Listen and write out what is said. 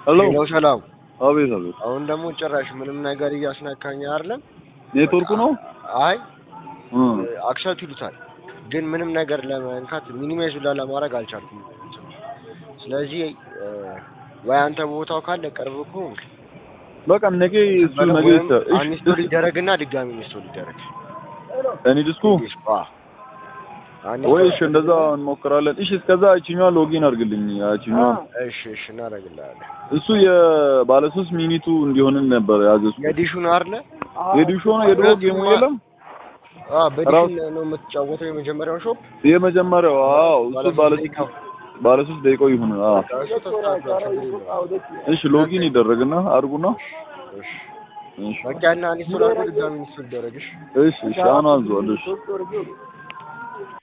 ሄሎ ሄሎ ሰላም። አቤት አቤት አሁን ደግሞ ጭራሽ ምንም ነገር እያስነካኝ አይደለም። ኔትወርኩ ነው አይ እ አክሰፕት ይሉታል፣ ግን ምንም ነገር ለመንካት ሚኒማይዝ ሁላ ለማድረግ አልቻልኩም። ስለዚህ እ ወይ አንተ ቦታው ካለ ቅርብ ከሆንክ በቃ ነገ እሱ ነገ ይሰ- እሺ አንስቶል ይደረግና ድጋሚ ኢንስቶል ይደረግ። እኔ ዲስኩ አ ወይ እሺ እንደዛ እንሞክራለን። እሺ እስከዛ እቺኛዋ ሎጊን አድርግልኝ። ያቺኛዋ እሺ እሺ እናደርግልሃለን። እሱ የባለ ሶስት ሚኒቱ እንዲሆንን ነበር ያዘዝኩ። የዲሹን አይደለ? የዲሾ ነው የድሮ ጌሙ የለም አ በዲሹን ነው የምትጫወተው የመጀመሪያውን ሾፕ የመጀመሪያው። አዎ እሱ ባለ ደቂቃው ባለ ሶስት ደቂቃው ይሁን። አዎ እሱ ተስተካክሏል፣ ችግር የለውም። እሺ ሎጊን ይደረግና አድርጉና እሺ እሺ በቃ እና ኢንስቶል አድርጎ ድጋሚ ኢንስቶል ይደረግ። እሺ እሺ እሺ አሁን አንዟል። እሺ